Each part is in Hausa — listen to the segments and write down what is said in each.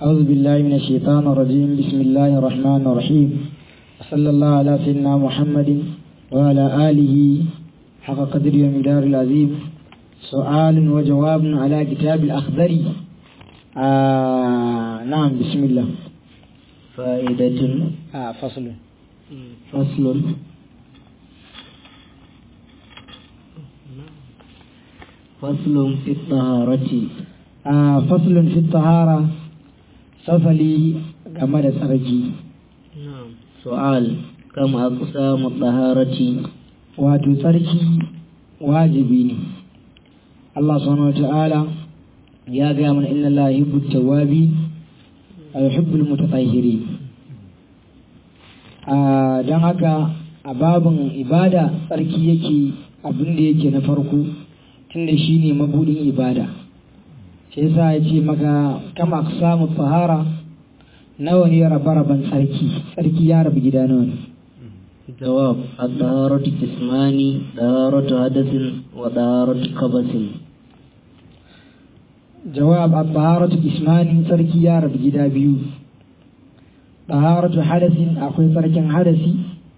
أعوذ بالله من الشيطان الرجيم بسم الله الرحمن الرحيم صلى الله على سيدنا محمد وعلى آله حق قدر ومدار العظيم سؤال وجواب على كتاب الأخضري آه نعم بسم الله فائدة آه فصل فصل فصل في الطهارة آه فصل في الطهارة فصلي كما تسرجي نعم سؤال كم أقسام الطهارة wato tsarki wajibi ne Allah subhanahu wata'ala ya gaya mana inna Allah yuhibbu tawwabi wa yuhibbu al-mutatahhirin a dan haka a babin ibada tsarki yake abin da yake na farko tunda shine mabudin ibada shi yasa ya ce maka kama samu fahara nawa ne rabe-raben tsarki tsarki ya rabu gida nawa ne جواب الطهارة قسمان طهارة حدث وطهارة خبث جواب الطهارة اسمان تركي يا رب جدا بيو طهارة حدث أخوي ترك حدثي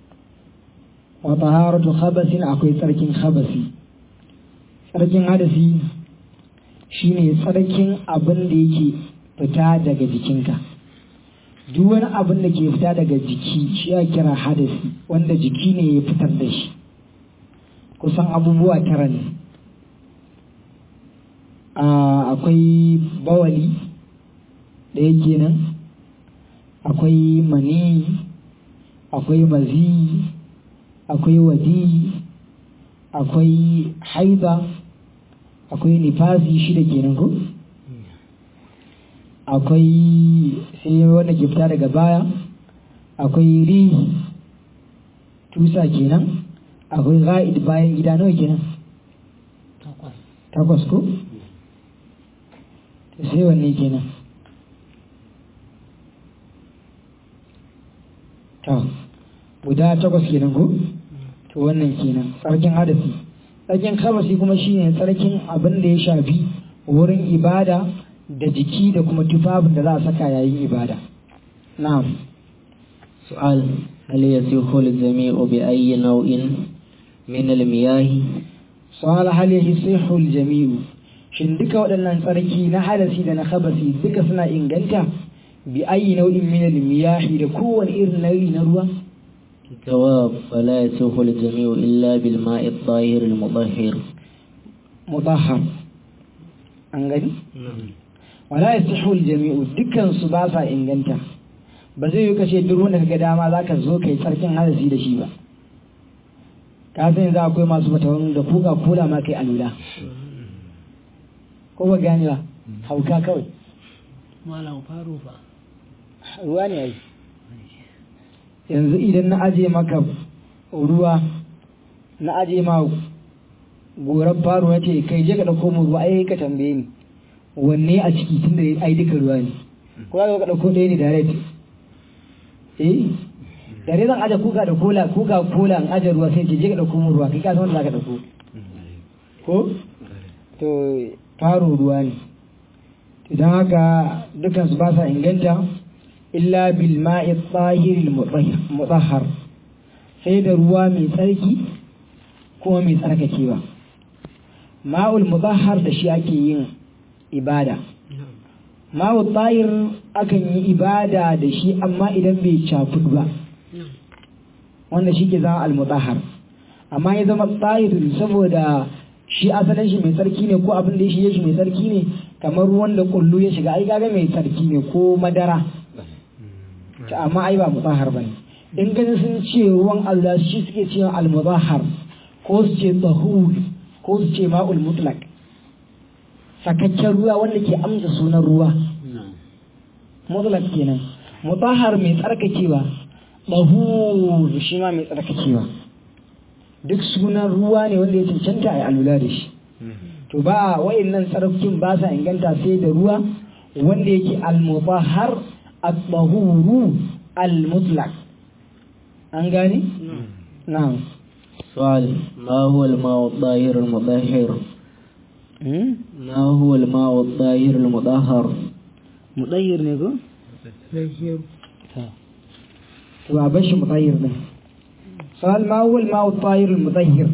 وطهارة خبث أخوي ترك خبثي ترك حدثي shine tsarkin abin da yake fita daga jikinka duk wani abin da ke fita daga jiki shi ya kira hadasi wanda jiki ne ya fitar da shi kusan abubuwa tara ne akwai bawali da yake nan akwai mani akwai mazi akwai wadi akwai haiba akwai nifasi shida kenan ko akwai sai wanda ke fita daga baya akwai rihi tusa kenan akwai ra'id bayan gida nawa kenan takwas ko sai wanne kenan to guda takwas kenan ko to wannan kenan tsarkin hadasi tsarkin kabasi kuma shine tsarkin abin da ya shafi wurin ibada da jiki da kuma tufafin da za a saka yayin ibada na'am سؤال هل يصح الجميع بأي نوع من المياه su'ala hal yasihu al-jami'u shin duka waɗannan tsarki na hadasi da na khabasi duka suna inganta bi ayi nau'in min al-miyahi da kowane irin nau'i na ruwa جواب فلا يصح الجميع إلا بالماء الطاهر المطهر mutahhar an gani wala yasihu al-jami'u dukkan su ba sa inganta ba zai yi kace duk wanda kaga dama zaka zo kai tsarkin hadasi da shi ba ka san yanzu akwai masu fatawan da kuka kula ma kai alula ko ba gane ba hauka kawai malam faru fa ruwa ne ai yanzu idan na aje maka ruwa na aje ma goran faru na ce kai je ka dauko mu ruwa ai ka tambaye ni wanne a ciki tunda ai duka ruwa ne ko za ka dauko ɗaya ne direct eh dare zan aje kuka da kola kuka kola an aje ruwa sai ce je ka dauko mu ruwa kai ka san wanda zaka dauko ko to faro ruwa ne idan haka dukan su ba sa inganta illa bil ma'i tahir al mutahhar sai da ruwa mai tsarki kuma mai tsarkakewa ma'ul mutahhar da shi ake yin ibada ma'ul tahir akan yi ibada da shi amma idan bai cakudu ba wanda shi ke zama al-mutahhar amma ya zama tahir saboda shi asalin shi mai tsarki ne ko abin da ya shige shi mai tsarki ne kamar ruwan da kullu ya shiga ai kaga mai tsarki ne ko madara ta amma ai ba mutahhar bane in gani sun ce ruwan Allah shi suke cewa al-mutahhar ko su ce tahur ko su ce ma'ul mutlaq sakakken ruwa wanda ke amsa sunan ruwa mutlaq kenan mutahhar mai tsarkakewa tahur shi ma mai tsarkakewa duk sunan ruwa ne wanda ya cancanta a alula da shi to ba wa'annan tsarkin ba sa inganta sai da ruwa wanda yake al-mutahhar at-tahuru al-mutlaq an gane na'am سؤال ما هو الماء الطاهر المطهر ما هو الماء الطاهر المطهر mutahhir ne ko Zahiru. to a bashi mutahhir din sal ma huwa al-ma'u at-tahir al-mutahhir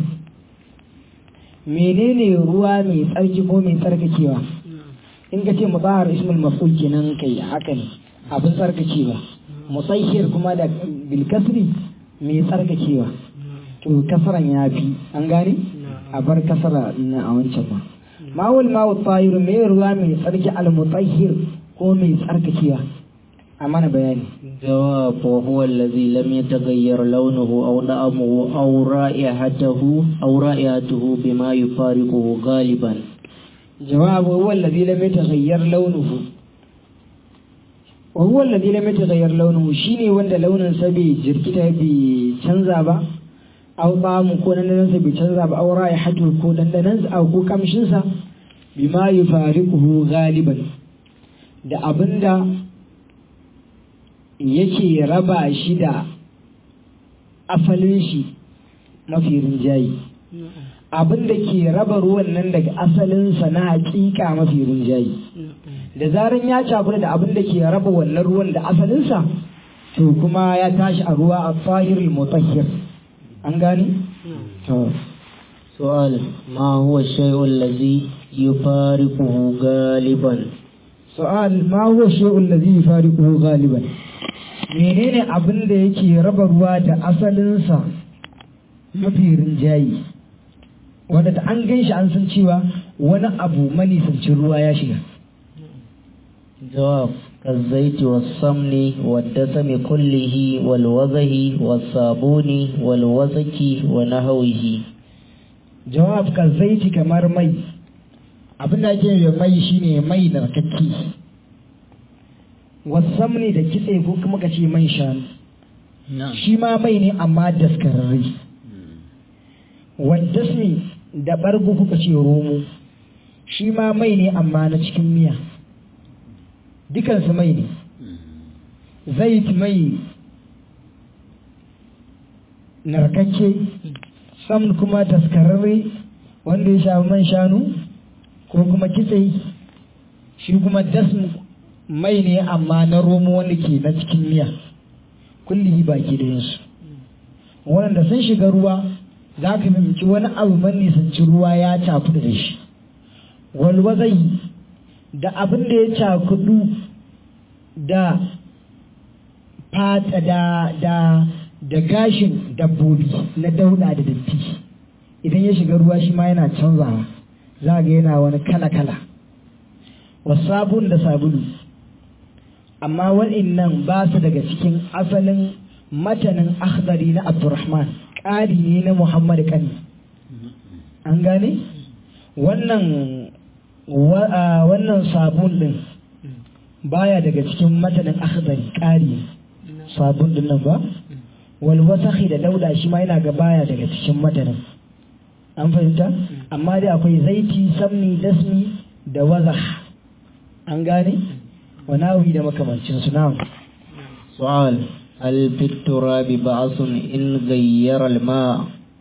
menene ruwa mai tsarki ko mai tsarkakewa in ka ce mutahhar ismul maf'ul kenan kai haka ne abin tsarkakewa mutahhir kuma da bil kasri mai tsarkakewa to kasaran ya fi an gane a bar kasara na a wancan ma ma'ul ma'u tahiru mai ruwa mai tsarki al-mutahhir ko mai tsarkakewa a mana bayani جواب وهو الذي لم يتغير لونه أو طعمه أو رائحته أو رائحته بما يفارقه غالبا جواب هو الذي لم يتغير لونه وهو الذي لم يتغير لونه شيني wanda launin sa bai jirkita bai canza ba aw bamu ko dandanan sa bai canza ba aw raihatu ko dandanan sa ko kamshin sa bima yufariquhu galiban da abinda yake raba shi da asalin shi mafi rinjayi abin da ke raba ruwan nan daga asalinsa na hakika mafi rinjayi da zaran ya cakuda da abin da ke raba wannan ruwan da asalinsa to kuma ya tashi a ruwa a fahirul mutahhir an gani to سؤال ما هو الشيء الذي يفارقه غالبا su'al ma huwa shay'un ladhi yufariquhu ghaliban menene abin da yake raba ruwa da asalinsa mafi rinjayi wanda da an gan shi an san cewa wani abu manisancin ruwa ya shiga جواب كالزيت والسمن والدسم كله والوضه والصابون والوسك ونحوه jawab ka zaiti kamar mai abin da ake yi mai shine mai da kakki wasamni da kitse ko kuma ka ce man shanu shi ma mai ne amma daskararre waddasmi da ɓargo kuka ce romo shi ma mai ne amma na cikin miya dukansu mai ne zait mai narkakke sam kuma daskararre wanda ya shafi man shanu ko kuma kitse shi kuma dasm mai ne amma na romo wanda ke na cikin miya kullihi baki da yinsu waɗanda sun shiga ruwa za ka fahimci wani abu man nisanci ruwa ya cakudu da shi walwazai da abin da ya cakudu da fata da da da gashin dabbobi na dauda da datti idan ya shiga ruwa shi ma yana canzawa za ga yana wani kala-kala wasabun da sabulu amma waɗannan ba su daga cikin asalin matanin akhdari na abdurrahman ƙari ne na muhammad kani an gane wannan wannan sabon din baya daga cikin matanin akhdari ƙari sabon din nan ba wal wasakhi da dauda shi ma yana ga baya daga cikin matanin an fahimta amma dai akwai zaiti samni dasmi da wazah an gane wa nawi da makamancin su na سؤال هل في التراب بعث إن غير الماء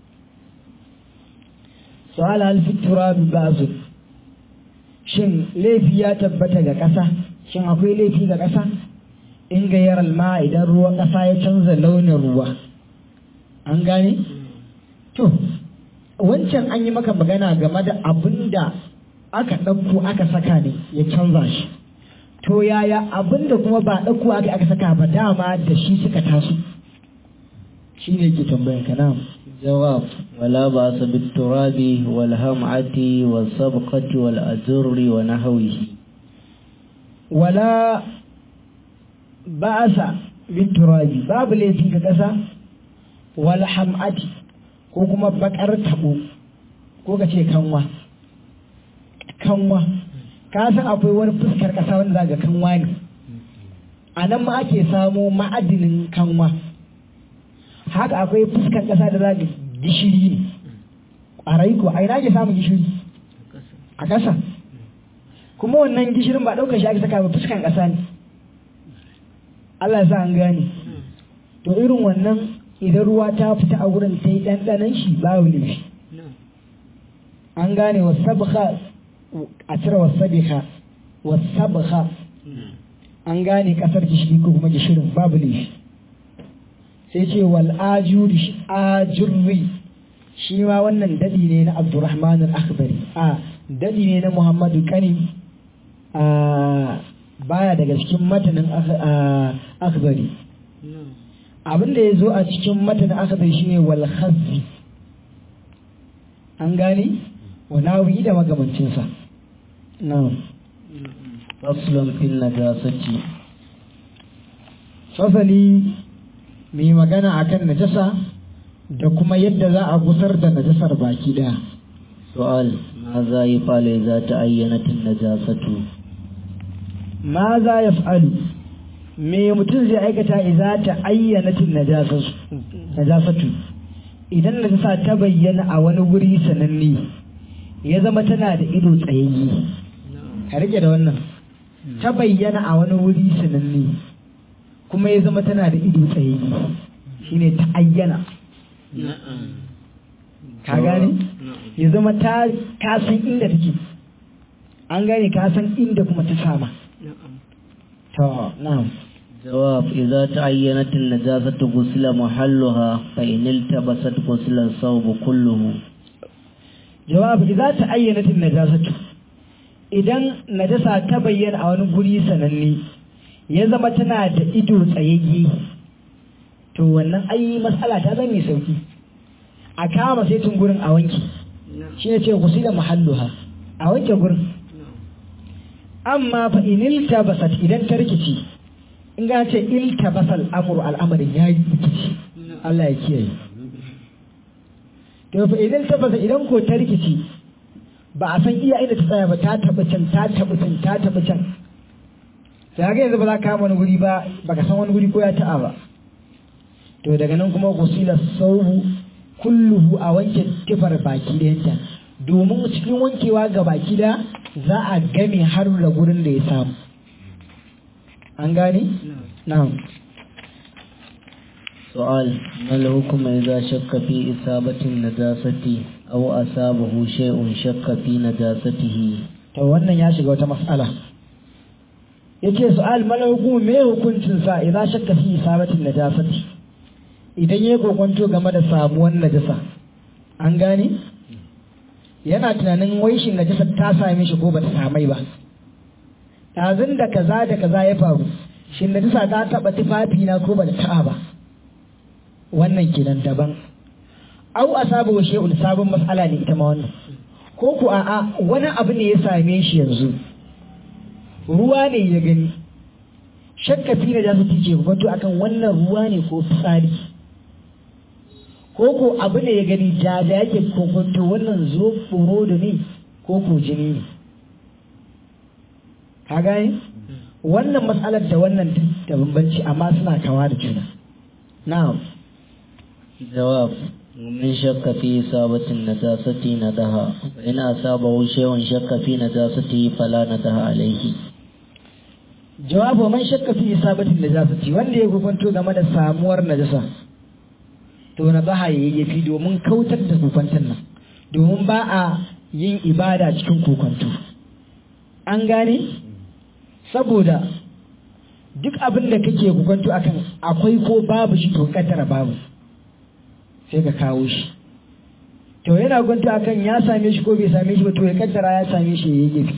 su'ala hal fi turabi ba'zu shin laifi ya tabbata ga ƙasa shin akwai laifi ga ƙasa in gayyar alma idan ruwan ƙasa ya canza launin ruwa an gane to wancan an yi maka magana game da abin da aka ɗauko aka saka ne ya canza shi to yaya abin da kuma ba ɗauko aka aka saka ba dama da shi suka taso shi ne ke tambayan ka na جواب ولا بأس بالتراب والهمعة والسبقة والأجر ونحوه wala ba'asa bin turabi babu laifin ka ƙasa wal ham'ati ko kuma bakar tabo ko ka ce kanwa kanwa ka san akwai wani fuskar ƙasa wanda za ga kanwa ne a nan ma ake samo ma'adinin kanwa haka akwai fuskar ƙasa da za ga gishiri ne ƙwarai ko a ina ake samun gishiri a ƙasa kuma wannan gishirin ba ɗaukar shi aka saka ba fuskan ƙasa ne Allah sa an gane to irin wannan idan ruwa ta fita a wurin ta yi ɗanɗanon shi babu laifi an gane wasabha a cire wasabha wasabha an gane kasar gishiri ko kuma gishirin babu laifi sai ce wal ajuri ajurri shi ma wannan dadi ne na abdurrahman al-akhbari a dadi ne na muhammadu kani a baya daga cikin matanin akhbari abin da ya zo a cikin matanin akhbari shine wal khazzi an gane wa nawi da magamancinsa na'am faslun fil najasati fasali mai magana akan najasa da kuma yadda za a gusar da najasar baki daya su'al ma za yi fale za ta ayyanatin najasatu ma za ya fa'alu me mutum zai aikata iza ta ayyanatin najasatu idan najasa ta bayyana a wani wuri sananne ya zama tana da ido tsayayye ka rike da wannan ta bayyana a wani wuri sananne kuma ya zama tana da ido tsayayye shine ta ayyana ka gane ya zama ta ka san inda take an gane ka san inda kuma ta sama to na'am جواب إذا تعينت النجاسة غسل محلها فإن التبست غسل الثوب كله jawab idza ta'ayyanat an-najasatu idan najasa ta bayyana a wani guri sananne ya zama tana da ido tsayayye to wannan ai matsala ta zama mai sauki a kama sai tun gurin a wanke shi ne ce gusila mahalluha a wanke gurin amma fa in iltabasat idan ta rikici in ga ce iltabasal amru al'amarin yayi rikici Allah ya kiyaye to fa idan tabbata idan ko ta rikici ba a san iya inda ta tsaya ba ta taɓa can ta taɓa can ta taɓa can sai haka yanzu ba za ka kama wani guri ba baka san wani guri ko ya ta'a ba to daga nan kuma gusila saubu kulluhu a wanke tifar baki ɗayanta domin cikin wankewa ga baki da za a game har da gurin da ya samu an gane na'am سؤال ما الحكم إذا شك في إصابة النجاسة أو أصابه شيء شك في نجاسته to wannan ya shiga wata mas'ala yace su'al mal hukum me hukuncin sa idan shakka fi isabatin najasati idan yayi kokonto game da samuwar najasa an gane yana tunanin wai shin najasa ta same shi ko bata samai ba ɗazun da kaza da kaza ya faru shin najasa ta taɓa tufafi na ko bata taɓa ba wannan kenan daban au asabu wa shay'un sabon mas'ala ne ita ma wannan ko ku a'a wani abu ne ya same shi yanzu ruwa ne ya gani shakka fi na jasu tice wato akan wannan ruwa ne ko fitsari ko ko abu ne ya gani jaja yake kokonto wannan zo da ne ko ko jini ne ka gane wannan matsalar da wannan da bambanci amma suna kawa da juna na'am جواب ومن شك في إصابة النجاسة ندها فإن أصابه شيء شك في نجاسته فلا ندها عليه jawabu man shakka fi isabatin najasati wanda ya hukunto game da samuwar najasa to na baha ya fi domin kautar da kokwanton nan domin ba a yin ibada cikin kokwanto an gane saboda duk abin da kake kokwanto akan akwai ko babu shi to kaddara babu sai ka kawo shi to yana gwanta akan ya same shi ko bai same shi ba to ya kaddara ya same shi ya yi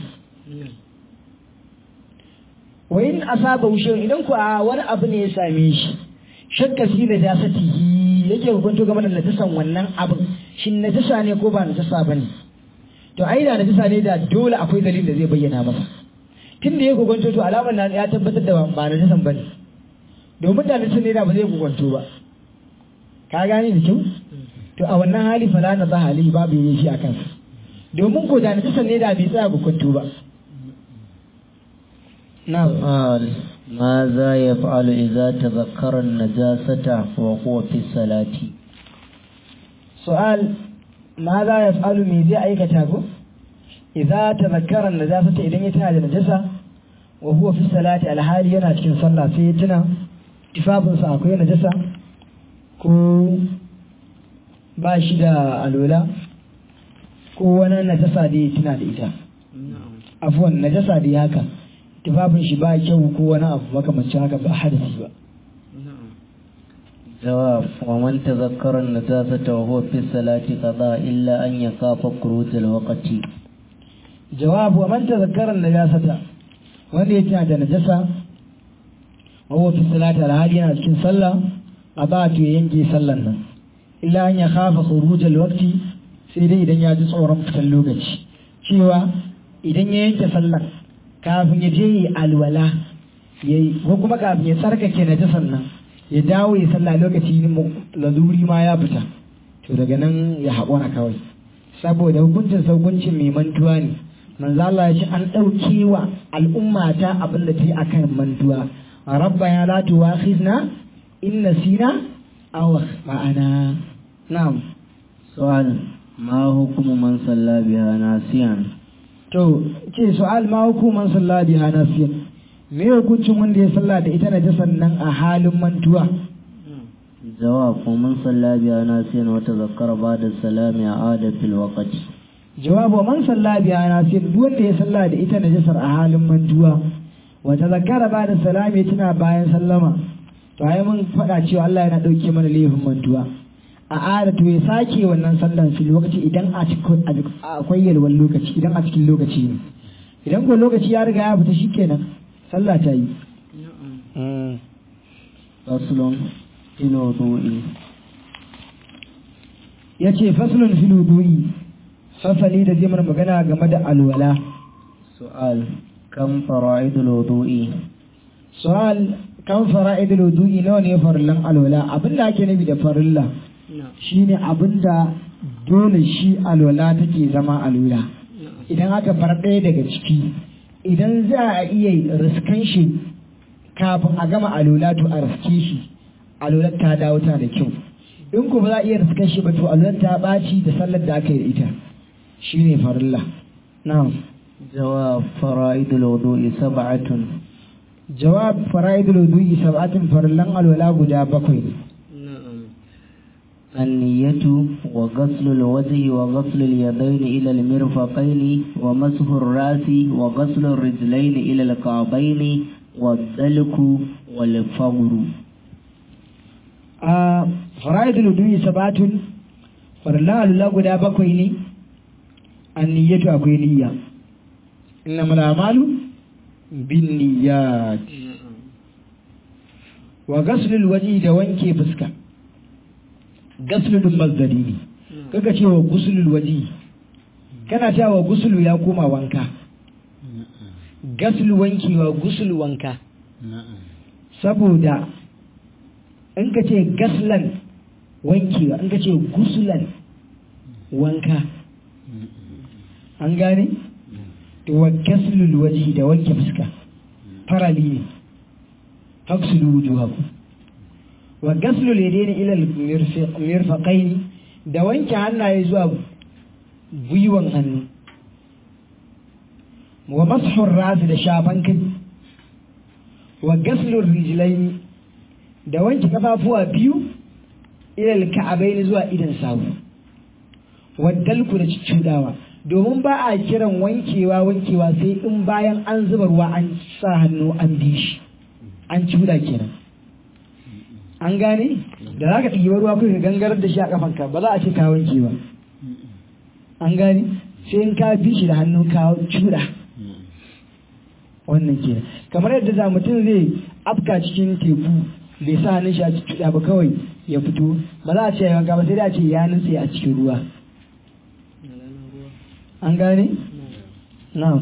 wa in asaba wushe idan ku a wani abu ne ya same shi shakka fi da jasatihi yake hukunto game da najasan wannan abin shin najasa ne ko ba najasa ba ne to ai da najasa ne da dole akwai dalilin da zai bayyana masa tun da ya hukunto to alamar na ya tabbatar da ba najasan ba ne domin da najasa ne da ba zai hukunto ba ka gane da kyau to a wannan hali fala na za hali babu yi shi a kansa domin ko da najasa ne da bai tsaya hukunto ba na'am سؤال ماذا يفعل إذا تذكر النجاسة وهو في الصلاة su'al ma za ya fa'alu me zai aikata ko idza tazakkara najasata idan ya tana da najasa wa huwa fi salati alhali yana cikin sallah sai ya tuna tufafinsa akwai najasa ko ba shi da alola ko wani najasa da ya tuna da ita afuwan najasa da ya haka tufafin shi ba kyau ko wani abu makamancin haka ba hadasi ba جواب ومن تذكر النجاسة وهو في الصلاة قضاء إلا أن يخاف خروج الوقت jawabu wa man tazakkara najasata wanda yake da najasa wa huwa fi salati alhali yana cikin sallah qada'atu ya yanke sallan nan illa an ya khafa khuruj alwaqti sai dai idan ya ji tsoron fitan lokaci cewa idan ya yanke sallan kafin ya je yi alwala yayi ko kuma kafin ya tsarkake najasan nan ya dawo ya sallah lokaci laluri ma ya fita to daga nan ya haƙura kawai saboda hukuncin hukuncin mai mantuwa ne manzo Allah ya ce an ɗauke wa al'umma ta abin da ta yi akan mantuwa rabba ya la tuwakhizna in nasina aw ma'ana na'am سؤال ما حكم من صلى بها ناسيا to ce su'al ma hukuman sallah biha nasiyan me hukuncin wanda ya sallah da ita najasan nan a halin mantuwa جواب ومن صلى بها ناسيا وتذكر بعد السلام عاد في الوقت jawabu man salla biya nasiyan duk wanda ya sallah da ita najasar a halin mantuwa wa tazakkara ba da salami tana bayan sallama to ai mun faɗa cewa Allah yana ɗauke mana laifin mantuwa a ada to ya sake wannan sallan fil lokaci idan a cikin akwai yalwan lokaci idan a cikin lokaci ne idan ko lokaci ya riga ya fita shikenan sallah ta yi فصل في الوضوء yace faslun fil wudu'i fasali da zai mana magana game da alwala سؤال كم فرائض الوضوء su'al kan fara'idul wudu'i nawa ne farillan alwala abinda ake nufi da farilla shine abinda dole shi alwala take zama alwala idan aka bar ɗaya daga ciki idan za a iya riskan shi kafin a gama alwala to a riske shi alwala ta dawo ta da kyau in ko ba za a iya riskan shi ba to alwala ta ɓaci da sallar da aka yi da ita shine farilla na'am جواب فرائض الوضوء سبعة jawab fara'idul wudu'i sab'atin farillan alwala guda bakwai ne النية وغسل الوجه وغسل اليدين إلى المرفقين ومسح الرأس وغسل الرجلين إلى الكعبين والدلك والفور a fara'idul wudu'i sab'atun farillan alwala guda bakwai ne anniyatu akwai niyya innamal a'malu binniyat wa ghaslul wajhi da wanke fuska gaslul mazdari ne kaga cewa guslul wajhi kana cewa gusulu ya koma wanka gaslu wankewa gusul wanka saboda in ka ce gaslan wankewa in ka ce gusulan wanka an gane to wa gaslul wajhi da wanke fuska farali ne faksulu wujuhakum wa gaslul yadaini ila al-mirfaqain da wanke hannaye zuwa gwiwan hannu wa mashur ras da shafan kai wa gaslur rijlaini da wanke kafafuwa biyu ila al-ka'abain zuwa idan sawu wa dalku da cudawa domin ba a kiran wankewa wankewa sai in bayan an zuba ruwa an sa hannu an bi shi an cuda kenan an gane da za ka ɗiba ruwa kai ka gangarar da shi a kafanka ba za a ce ka wanke ba an gane sai in ka bi shi da hannu ka cuda wannan kenan kamar yadda za mutum zai afka cikin teku bai sa hannun shi a cuda ba kawai ya fito ba za a ce ya wanka ba sai da a ce ya nutse a cikin ruwa an gane? na'am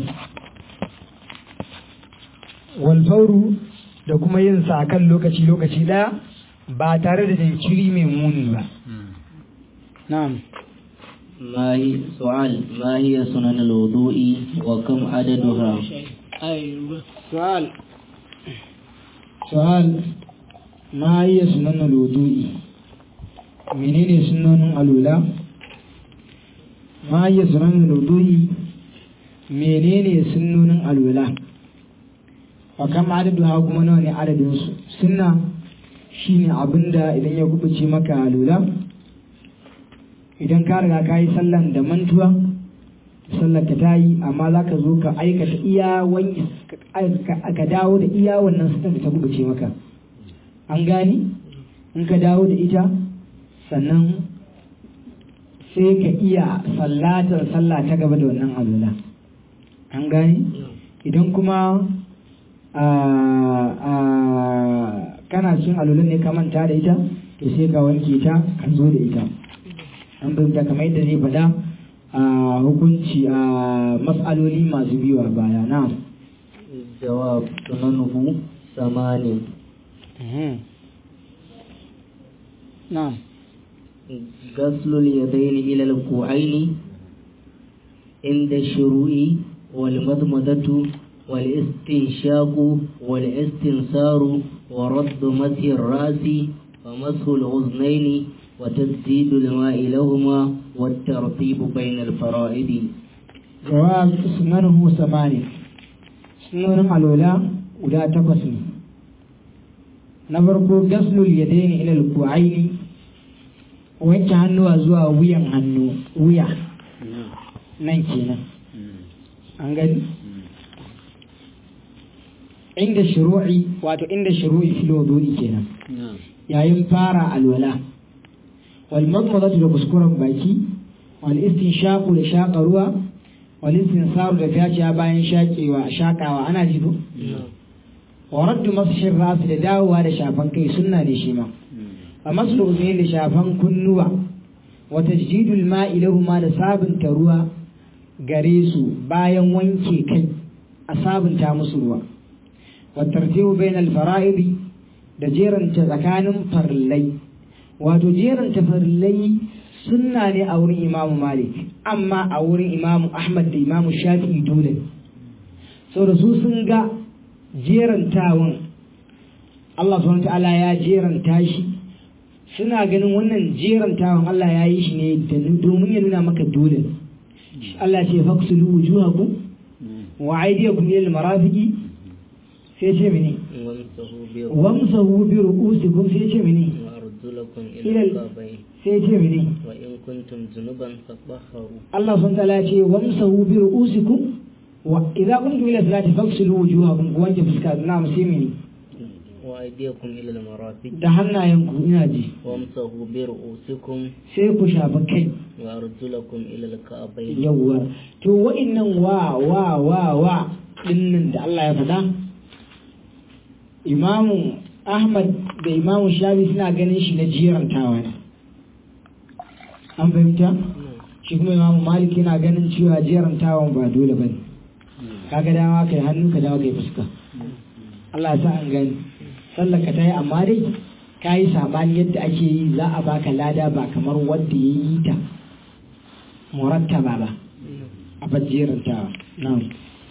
walfauru da kuma yin sa kan lokaci lokaci daya ba tare da jinkiri mai muni ba na'am ما هي سؤال ما هي سنن الوضوء وكم عددها su'al su'al ma hiya sunan al-wudu'i menene sunanin alula ma hiya sunan al-wudu'i menene sunnonin alwala wa kam adadu ha kuma nawa ne adadin su sunna shine abinda idan ya kubuce maka alwala idan ka riga ka yi sallan da mantuwa sallar ka tayi amma za ka zo ka aikata iya wani ka dawo da iya wannan sitan da ta bubuce maka an gani in ka dawo da ita sannan sai ka iya sallatar sallah ta gaba da wannan alula an gani idan kuma kana cin alulan ne ka manta da ita to sai ka wanke ta ka zo da ita an fahimta kamar yadda zai faɗa a hukunci a matsaloli masu biyu a baya na jawab sunanuhu samanin na غسل اليدين إلى الكوعين عند الشروع والمضمضة والاستنشاق والاستنصار ورد مسح الرأس ومسح الأذنين وتسديد الماء لهما والترتيب بين الفرائض جواب سننه ثمانية سنن الأولى ولا تقسم نبرك غسل اليدين إلى الكوعين wanke hannuwa zuwa wuyan hannu wuya nan kenan an gani inda shuru'i wato inda shuru'i fil wudu'i kenan yayin fara alwala wal madmadatu da kuskuren baki wal istinshaqu da shaƙa ruwa wal istinsaru da fyaciya bayan shaƙewa shaƙawa ana ji ko wa raddu masashir rasu da dawowa da shafan kai sunna da shi ma a masu da shafan kunnuwa wa tajdidul ma'i lahuma da sabunta ruwa gare su bayan wanke kai a sabunta musu ruwa wa tartibu bainal fara'idi da jeranta tsakanin farillai wato jeranta farillai sunna ne a wurin imamu malik amma a wurin imamu ahmad da imamu shafi'i dole saboda su sun ga jerantawan Allah subhanahu ta'ala ya jeranta shi suna ganin wannan jerantawan Allah ya yi shi ne domin ya nuna maka dole Allah ce faksulu wujuhakum wa aydiyakum ila al-marafiqi sai ce mene wamsahu bi ru'usikum sai ce mene وأرجلكم إلى إلى ال- الكعبين sai ce mene وإن كنتم جنبا فطهروا Allah subhanahu ta'ala ya ce wamsahu bi ru'usikum wa idza qumtum ila salati faghsilu wujuhakum ku wanke fuska na sai mene وأيديكم إلى المرافق da hannayenku ina ji وامسحوا برؤوسكم sai ku shafa kai وأرجلكم إلى الكعبين yawwa to wa'innan wa wa wa wa dinnan da Allah ya faɗa imamu Ahmad da imamu Shafi suna ganin shi na jirantawa ne an fahimta shi kuma imamu Malik yana ganin cewa jirantawan ba dole bane kaga dama kai hannu ka dawo kai fuska Allah ya sa an gani sallar ka ta yi amma dai ka yi sabani yadda ake yi za a baka lada ba kamar wanda ya yi ta murattaba ba a bajjerantawa na'am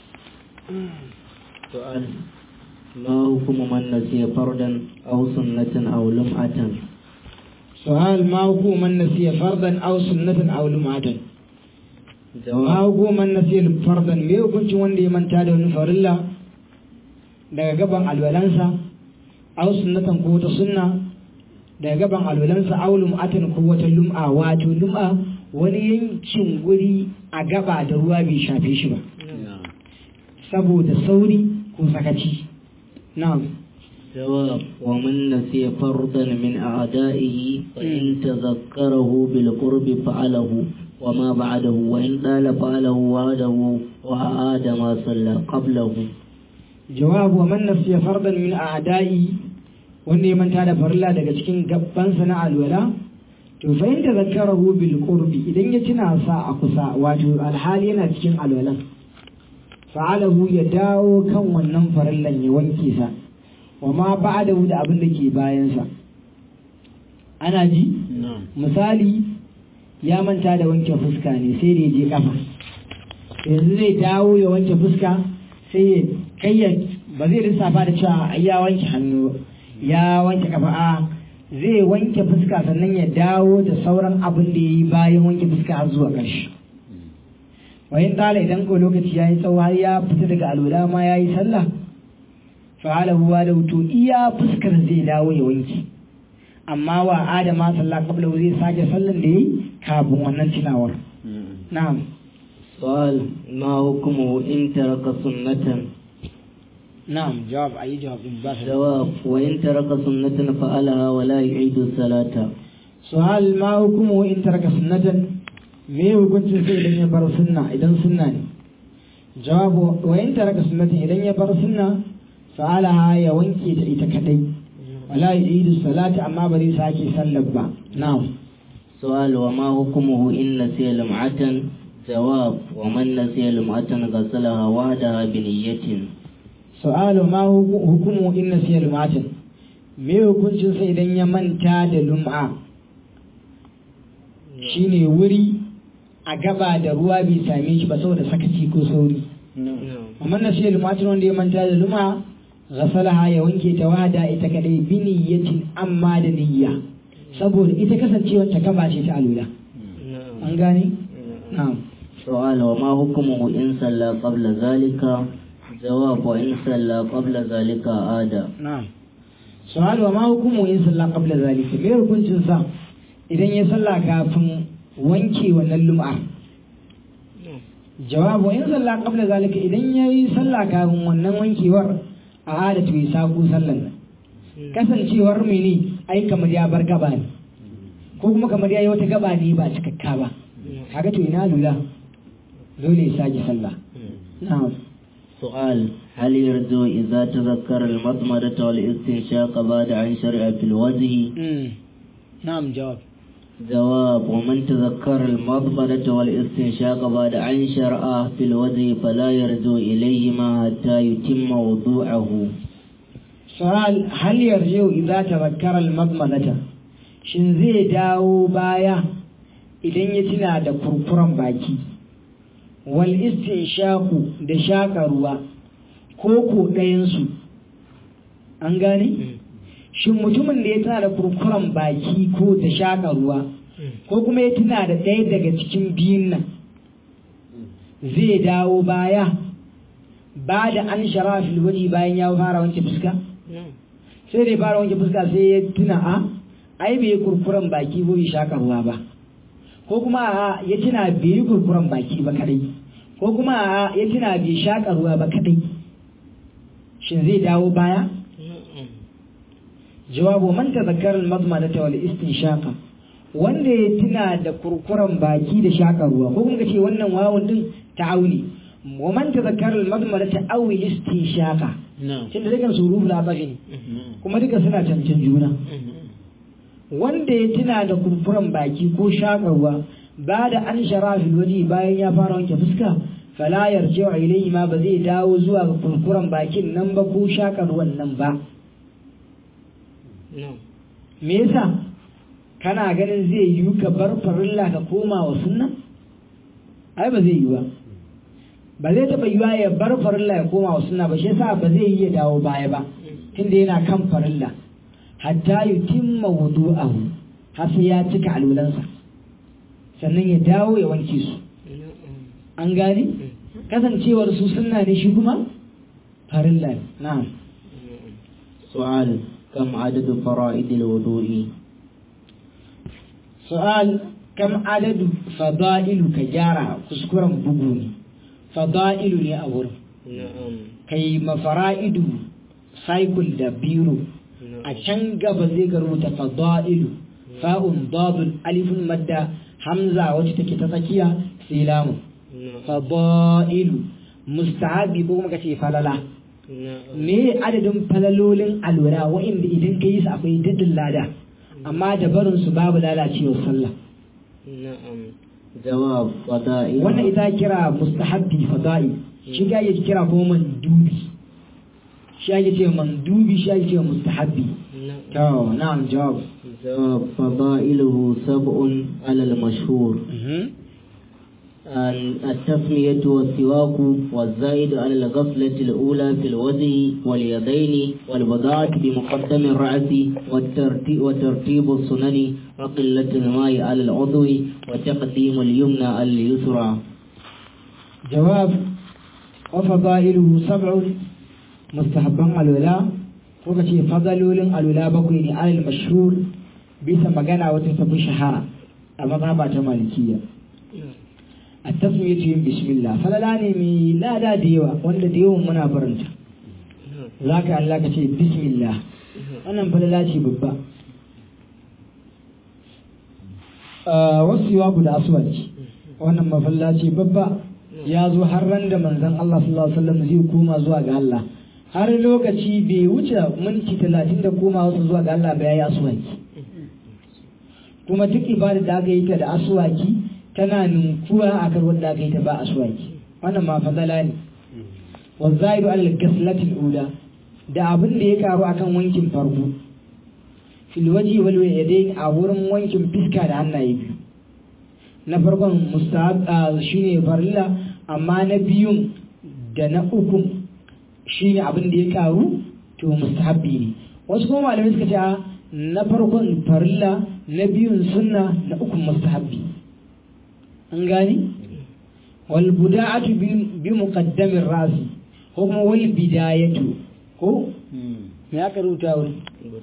سؤال ما حكم من نسي فردا أو سنة أو لمعة سؤال ما هو من نسي فردا أو سنة أو لمعة ما جواب هو من نسي فردا me hukuncin wanda ya manta da wani farilla daga gaban alwalansa aw sunnatan ko wata sunna daga gaban alwalansa aw lum'atan ko wata lum'a wato lum'a wani yankin guri a gaba da ruwa bai shafe shi ba saboda sauri ko sakaci na'am جواب ومن نسي فردا من أعدائه فإن تذكره بالقرب فعله وما بعده وإن طال فعله وعده وأعاد ما صلى قبله jawabu wa man nasiya fardan min a'da'i wanda ya manta da farilla daga cikin gabbansa na alwala to fa in tazakkarahu bil qurbi idan ya tuna sa a kusa wato alhali yana cikin alwalan fa'alahu ya dawo kan wannan farillan ya wanke sa wa ma ba'dahu da abin da ke bayan sa ana ji misali ya manta da wanke fuska ne sai da ya je kafa yanzu zai dawo ya wanke fuska sai ya kai ya ba zai lissafa da cewa ai ya wanke hannu ya wanke kafa a zai wanke fuska sannan ya dawo da sauran abin da ya yi bayan wanke fuska har zuwa ƙarshe wayin tsala idan ko lokaci ya yi tsawo har ya fita daga alwala ma ya yi sallah fa'ala huwa da to iya fuskar zai dawo ya wanke amma wa adama sallah qabla zai sake sallan da yi kafin wannan tunawar na'am سؤال ما حكمه إن ترك سنة na'am jawab ayi jawab din ba جواب وإن ترك سنة فعلها ولا يعيد الصلاة su'al ma hukumu in taraka sunnatan me hukuncin sai idan ya bar sunna idan sunna ne jawabu wa in taraka sunnatan idan ya bar sunna fa'alaha ya wanke ta ita kadai wala yu'idu salati amma bari sake sallar ba na'am سؤال وما حكمه إن نسي لمعة جواب ومن نسي لمعة غسلها وحدها بنية su'alu ma hu- hukumu in nasiya lum'atan me hukuncin sai idan ya manta da lum'a shine wuri a gaba da ruwa bai same shi ba saboda sakaci ko sauri amma nasiya lum'atan wanda ya manta da lum'a ghasalaha ya wanke ta wada ita kadai bi niyyatin amma da niyya saboda ita kasancewar ta gaba ce ta alula an gane na'am سؤال وما حكمه إن صلى قبل ذلك جواب وإن صلى قبل ذلك عاد na'am su'alu wa ma hukumu in salla qabla zalika me hukuncin sa idan ya salla kafin wanke wannan lum'a jawabu in salla qabla zalika idan yayi salla kafin wannan wankewar a adatu ya saku sallan nan kasancewar mene ai kamar ya bar gaba ne ko kuma kamar ya yi wata gaba ne ba cikakka ba kaga to ina lula dole ya sake sallah na'am سؤال هل يرجو إذا تذكر المضمرة والاستنشاق بعد أن شرع في الوجه na'am jawab جواب ومن تذكر المضمرة والاستنشاق بعد أن شرع في الوجه فلا يرجو إليهما حتى يتم وضوءه su'al hal yarjiu idza tazakkara al-madmadata shin zai dawo baya idan ya tuna da kurkuran baki wal istinshaqu da shaka ruwa ko ko ɗayan su an gane shin mutumin da ya tuna da kurkuran baki ko da shaka ruwa ko kuma ya tuna da ɗaya daga cikin biyun nan zai dawo baya ba da an shara fil waji bayan ya fara wanke fuska sai da ya fara wanke fuska sai ya tuna a ai bai yi kurkuren baki ko bai shaka ruwa ba ko kuma a ya tuna bai yi kurkuren baki ba kadai ko kuma a ya tuna bai shaka ruwa ba kadai shin zai dawo baya jawabu man tazakkara al-madmadata wal istinshaqa wanda ya tuna da kurkuren baki da shaka ruwa ko kuma kace wannan wawun din ta'auni wa man tazakkara al-madmadata aw al-istinshaqa tunda dukan su ruhu labari ne kuma duka suna cancan juna wanda ya tuna da kurkuren baki ko shakarwa ba da an shara fil waji bayan ya fara wanke fuska fala yarji'u ilayhi ma ba zai dawo zuwa ga kurkuren bakin nan ba ko shakarwan nan ba me yasa kana ganin zai yi ka bar farilla ka koma wa sunna ai ba zai yi ba ba zai taɓa yiwa ya bar farilla ya koma wa sunna ba shi yasa ba zai yi ya dawo baya ba tunda yana kan farilla hatta yutimma wudu'ahu har sai ya cika alulansa sannan ya dawo ya wanke su an gane kasancewar su sunna ne shi kuma farilla ne na'am سؤال كم عدد فرائض الوضوء su'al kam adadu fada'ilu ka gyara kuskuren bugu ne fada'ilu ne a wurin نعم kai mafara'idu cycle da biro a can gaba zai ga rubuta fada'ilu fa'un dadun alifun madda hamza wacce take ta tsakiya sai lamun fada'ilu mustahabi ko kuma kace falala me adadin falalolin alwala wa'inda idan ka yi su akwai daddin lada amma da barin su babu lalacewar sallah نعم جواب فضائل wannan ita kira mustahabbi fada'i shi ga yake kira ko mandubi shi ake ce mandubi shi ake ce mustahabbi نعم to na'am jawab جواب فضائله سبع على المشهور ال- التسمية والسواك والزائد على الغفلة الأولى في الوجه واليدين والبضاعة بمقدم الرأس والترتيب, وترتيب السنن وقلة الماء على العضو وتقديم اليمنى على اليسرى jawab wa fada'iluhu sab'un mustahabban alwala ko kace fadalolin alwala bakwai ne alal mashhur bisa magana wata tafi shahara a mazhaba ta malikiya a tasmiyatu yin bismillah falala ne mai lada da yawa wanda da yawan muna barinta za ka Allah ka ce bismillah wannan falala ce babba wasu yawa guda aswaci wannan mafalla ce babba ya zo har ran da manzon Allah sallallahu alaihi wasallam zai koma zuwa ga Allah har lokaci bai wuce minti talatin da koma wasu zuwa ga Allah ba ya yi aswaki kuma duk ibada da aka yi ta da aswaki tana ninkuwa a kan wanda aka yi ta ba aswaki wannan ma fadala ne wa zaidu al ghaslati ula da abin da ya karu akan wankin farko fil waji wal yadayn a wurin wankin fiska da hannaye biyu na farkon mustahab shine farilla amma na biyun da na uku shine abin da ya karu to mustahabbi ne wasu kuma malamai suka ce na farkon farilla na biyun sunna na uku mustahabbi an gani wal buda'atu bi muqaddamin rasi ko kuma wal bidayatu ko me aka rubuta wuri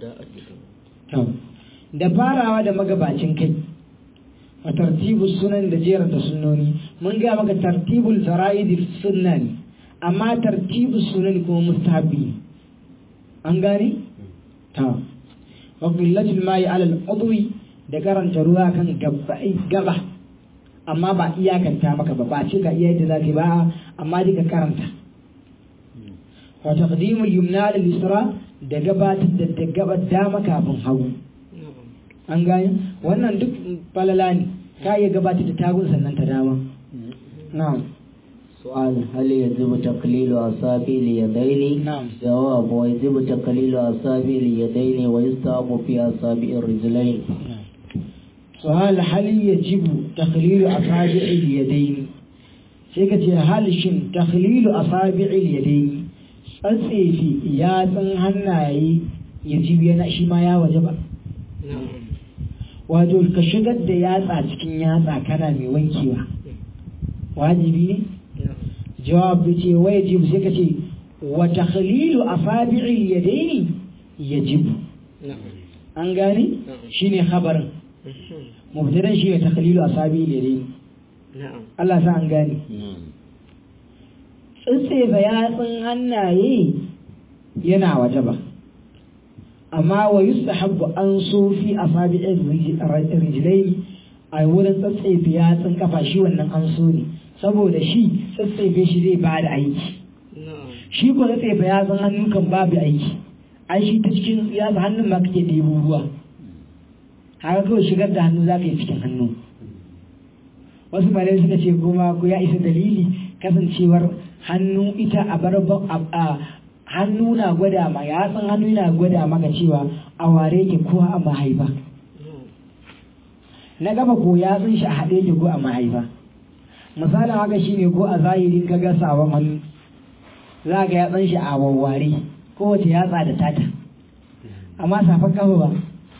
da farawa da magabacin kai a tartibu sunan da jerar da sunnoni mun ga maka tartibul fara'id sunna ne amma tartibu sunan kuma mustahabbi an gane ta wa qillatul ma'i ala al-udwi da karanta ruwa kan gabbai gaba amma ba iyakanta maka ba ba ce ka iya yadda zaka ba amma dai ka karanta wa taqdimul yumna lil isra da gabatar da da gabar dama kafin hagu an gane wannan duk falala ne ka iya gabatar da tagun sannan ta dama na'am سؤال هل يجب تقليل أصابع اليدين؟ نعم. جواب ويجب تقليل أصابع اليدين ويستحب في أصابع الرجلين. سؤال هل يجب تخليل أصابع اليدين سيكتي هل شن تخليل أصابع اليدين tsatsefi yatsun hannaye ya ji yana shi ma ya waje ba wato ka shigar da yatsa cikin yatsa kana mai wankewa wajibi ne jawab ya ce wa yajibu sai ka ce wa takhlilu asabi'il yadaini yajibu an gane shine khabarin mubtadan shi ne takhlilu asabi'il yadaini Allah sa an gane tsitsefa yatsun hannaye yana waje ba amma wa yustahabbu an so fi asabi'ir rijlaini a wurin tsatsefe yatsun kafa shi wannan an so ne saboda shi tsatsefe shi zai ba da aiki shi ko tsatsefe yatsun hannu kan babu aiki ai shi ta cikin yatsun hannun ma kake ɗebo ruwa haka kawai shigar da hannu za ka yi cikin hannu wasu malai suka ce kuma ku ya isa dalili kasancewar hannu ita a barba a hannu na gwada ma ya san hannu na gwada maka cewa a ware ke ko a mahaifa na gaba ko ya san shi a haɗe ke ko a mahaifa misalin haka shine ko a zahirin ka ga sabon hannu za ka ya san shi a wawware kowace yatsa da tata amma safan kafa ba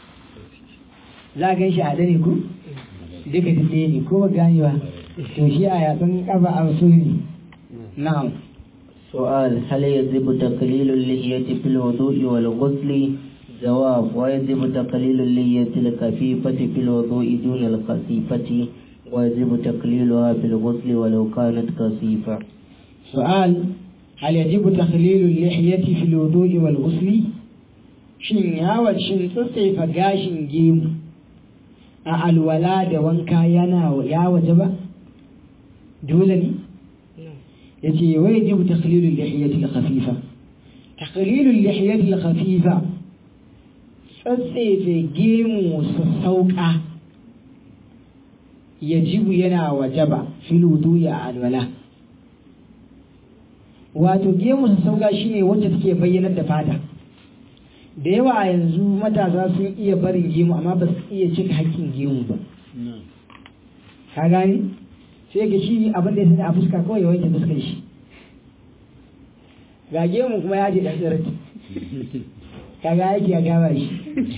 za ka shi a ne ko duka ɗaya ne ko ba gane ba to shi a yatsun kafa a so ne na'am سؤال هل يجب تقليل اللحية في الوضوء والغسل؟ جواب ويجب تقليل اللحية الخفيفة في الوضوء دون الخفيفة ويجب تقليلها في الغسل ولو كانت كثيفة سؤال هل يجب تخليل اللحية في الوضوء والغسل؟ shin yawa shin tsatsefa gashin gemu a alwala da wanka yana ya waje ba dole ne yace wa yajibu takhlilul lihiyati al-khafifa takhlilul lihiyati al-khafifa tsatsefe gemu sassauka yajibu yana wajaba fil wudu'i a alwala wato gemu sassauka shine wacce take bayyanar da fata da yawa a yanzu matasa sun iya barin gemu amma ba su iya cika hakkin gemu ba ka gani sai ga shi abin da ya sani a fuska kawai ya wanke fuskar shi ga gemu kuma ya je dan tsirati ka ga yake ya gaba shi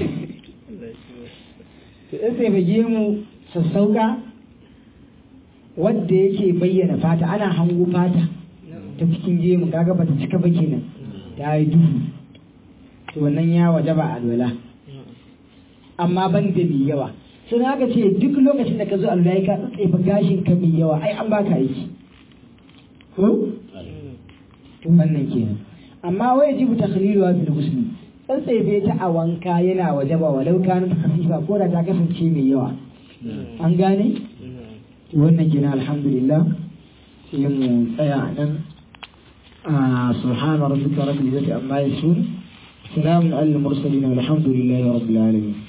to in sai ba gemu sassauka wadda yake bayyana fata ana hango fata ta cikin gemu kaga ba ta cika ba kenan ta yi duhu to wannan ya wajaba alwala amma ban da mai yawa sun haka ce duk lokacin da ka zo alwala ka tsatsefa gashin ka mai yawa ai an baka aiki ko wannan kenan amma wai jibu takhlilu wa fil ghusl tsatsefe ta a wanka yana wajaba walau kana khasifa ko da ta kasance mai yawa an gane wannan kenan alhamdulillah sai mu tsaya nan a subhana rabbika rabbil izzati amma yasifun salamun alal mursalin walhamdulillahi rabbil alamin